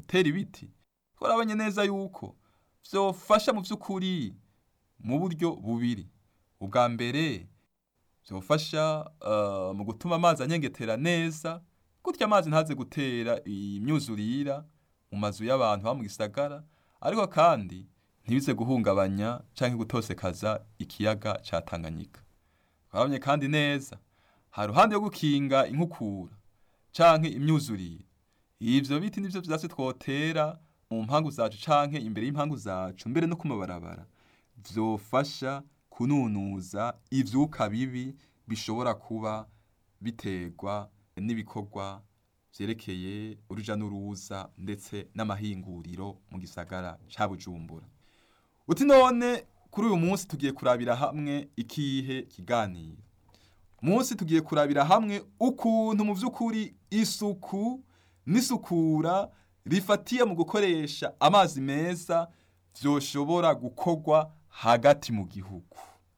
gutera ibiti twarabonye neza yuko vyofasha mu vy'ukuri mu buryo bubiri ubwa mbere vyofasha uh, mu gutuma amazi anyengetera neza gutya amazi ntaze gutera imyuzurira mu mazu y'abantu ba mu gisagara ariko kandi ntibize guhungabanya canke gutosekaza ikiyaga ca Tanganyika twarabonye kandi neza ha ruhande yo gukinga inkukura canke imyuzurire ivyo biti nivyo vyatsi twotera mu mpangu zacu canke imbere y'impangu zacu mbere no ku mabarabara vyofasha kununuza ivyuka bibi bishobora kuba biterwa n'ibikorwa vyerekeye uruja n'uruza ndetse n'amahinguriro mu gisagara ca Bujumbura uti none kuri uyu munsi tugiye kurabira hamwe ikihe kiganiro munsi tugiye kurabira hamwe ukuntu mu vy'ukuri isuku n'isukura rifatiye mu gukoresha amazi meza vyoshobora gukorwa hagati mu gihugu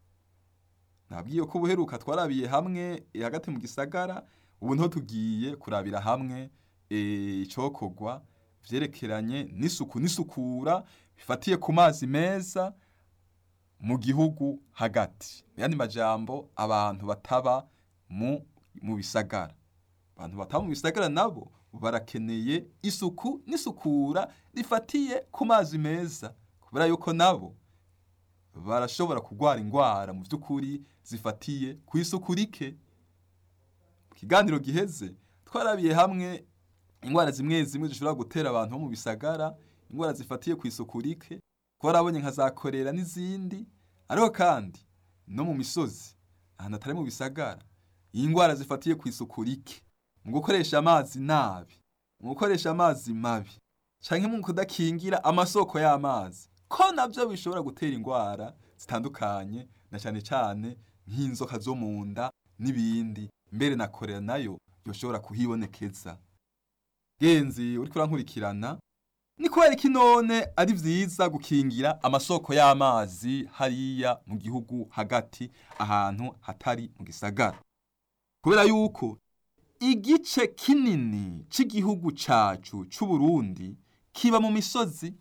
nabwiye ko ubuheruka twarabiye hamwe eh, hagati mu gisagara ubu niho tugiye kurabira hamwe eh, icokorwa vyerekeranye n'isuku n'isukura bifatiye ku mazi meza mu gihugu hagati yani majambo abantu bataba mu mu bisagara abantu bataba mu bisagara nabo barakeneye isuku n'isukura rifatiye ku mazi meza kubera yuko nabo barashobora kurwara ingwara mu vy'ukuri zifatiye ku isuku rike mu kiganiro giheze twarabiye hamwe ingwara zimwe zimwe zishobora gutera abantu bo mu bisagara ingwara zifatiye ku isuku rike twarabonye nka za korera n'izindi ariko kandi no mu misozi ahantu atari mu bisagara iyi ngwara zifatiye ku isuku rike mu gukoresha amazi nabi mu gukoresha amazi mabi canke mu kudakingira amasoko y'amazi ko navyo bishobora gutera ingwara zitandukanye na cane cane nk'inzoka zo mu nda n'ibindi mbere na korera nayo yoshobora kuhibonekeza genzi uriko urankurikirana ni kubera iki none ari vyiza gukingira amasoko y'amazi hariya mu gihugu hagati ahantu hatari mu gisagara kubera yuko igice kinini c'igihugu cacu c'Uburundi kiba mu misozi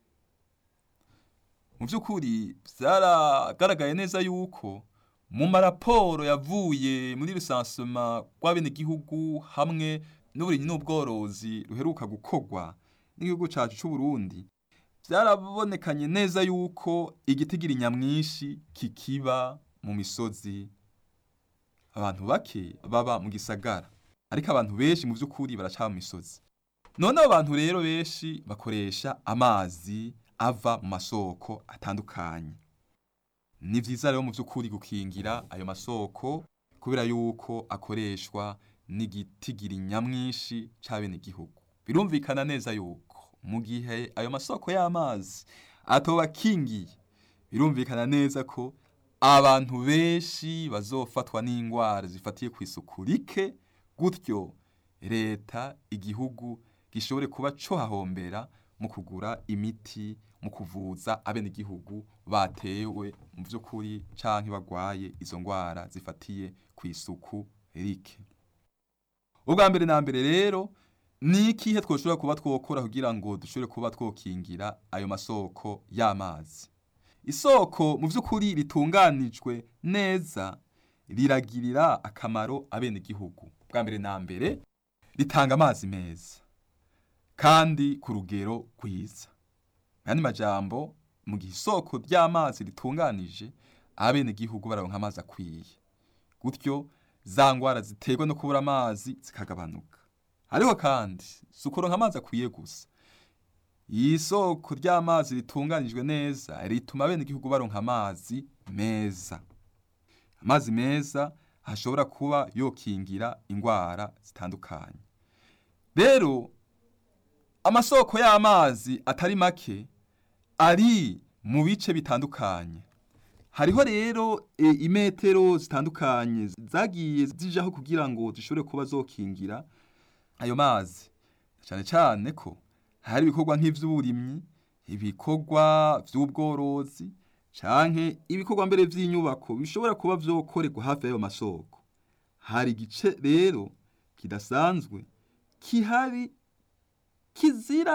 mu vy'ukuri vyaragaragaye neza yuko mu maraporo yavuye muri rusansema rw'abenegihugu hamwe n'uburimyi n'ubworozi ruheruka gukorwa n'igihugu cacu c'Uburundi vyarabonekanye neza yuko igitigiri nyamwinshi kikiba mu misozi abantu bake baba mu gisagara ariko abantu benshi mu vy'ukuri baraca mu misozi none abo bantu rero benshi bakoresha amazi ava mu masoko atandukanye ni vyiza rero mu vy'ukuri gukingira ayo masoko kubera yuko akoreshwa n'igitigiri nyamwinshi c'abenegihugu birumvikana neza yuko mu gihe ayo masoko y'amazi atoba akingiye birumvikana neza ko abantu benshi bazofatwa n'ingwara zifatiye ku isuku rike gutyo leta igihugu gishobore kuba co hahombera mu kugura imiti mu kuvuza abenegihugu batewe mu vy'ukuri canke bagwaye izo ngwara zifatiye ku isuku rike ubwa mbere na mbere rero ni ikihe twoshobora kuba twokora kugira ngo dushobore kuba twokingira ayo masoko y'amazi isoko mu vy'ukuri ritunganijwe neza riragirira akamaro abenegihugu bwa mbere na mbere ritanga amazi meza kandi ku rugero rwiza yani majambo mu gihe isoko ry'amazi ritunganije abenegihugu baronka amazi akwiye gutyo za ngwara ziterwa no kubura amazi zikagabanuka ariko kandi si ukuronka amazi akwiye gusa iyi soko ry'amazi ritunganijwe neza rituma abenegihugu baronka amazi meza amazi meza hashobora kuba yokingira ingwara zitandukanye rero amasoko y'amazi atari make ari mu bice bitandukanye hariho rero e, imetero zitandukanye zagiye zijaho kugira ngo zishobore kuba zokingira ayo mazi cyane cyane ko hari ibikorwa nk'ivy'uburimyi ibikorwa vy'ubworozi canke ibikorwa mbere vy'inyubako bishobora kuba vyokorerwa hafi y'ayo masoko hari igice rero kidasanzwe kihari kizira